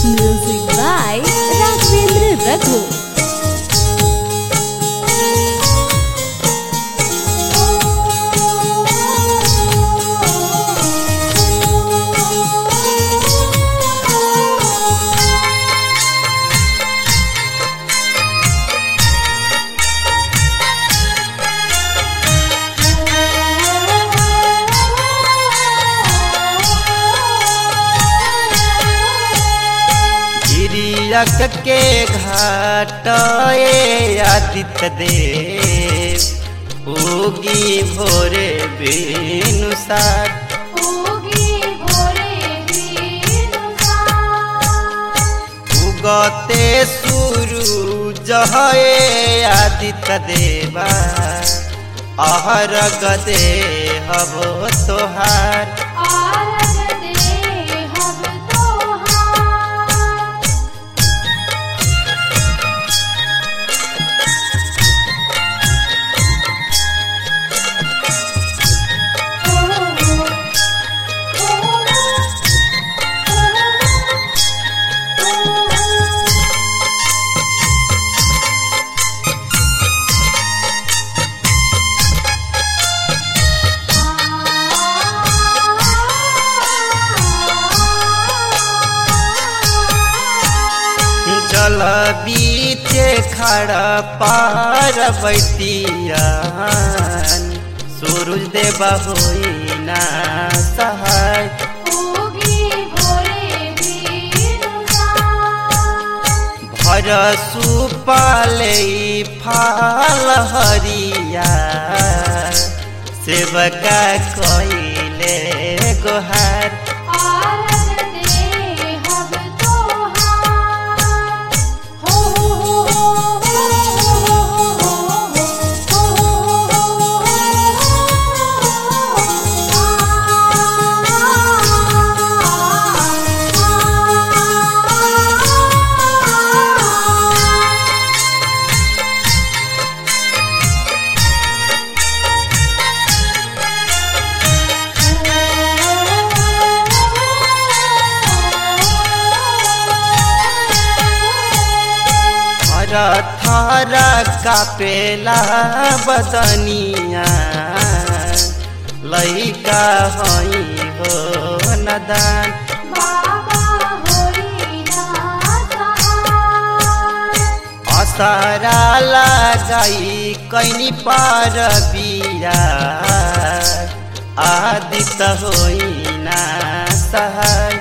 Music by Raghavendra Raghu. Giriyak के घाट ए आदित्य देव उगी भोरे बेनुसार उगते सूरज है आदित्य देवा अहर गदे हबो तोहार जल बीचे खड़ा पार बैतिया सूरज देव होई ना सहाय भर सुपाले फाल हरिया सेवका कइले गोहार थर थर कापेला बदनिया लैका हई हो नदान असरा लगाई कैनी पार बिया आदित होई ना सहाय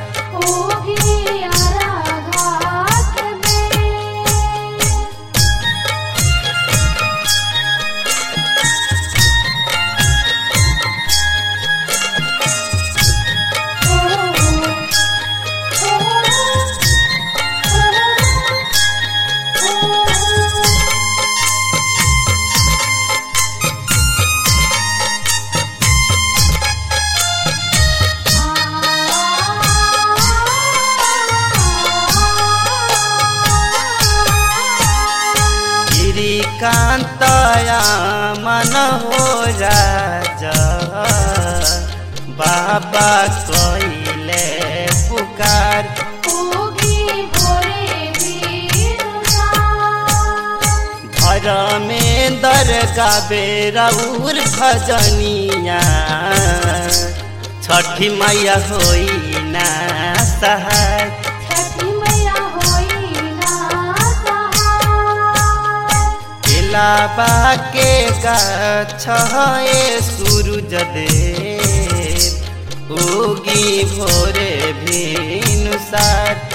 गिरिकान्तया मन हो राजा बाबा कइले पुकार धर्मेन्द्र गाबे रौर भजनिया छठी मैया होई ना सहाय लाबा के गाछ ए सूरज देव उगी भोरे भिनुसार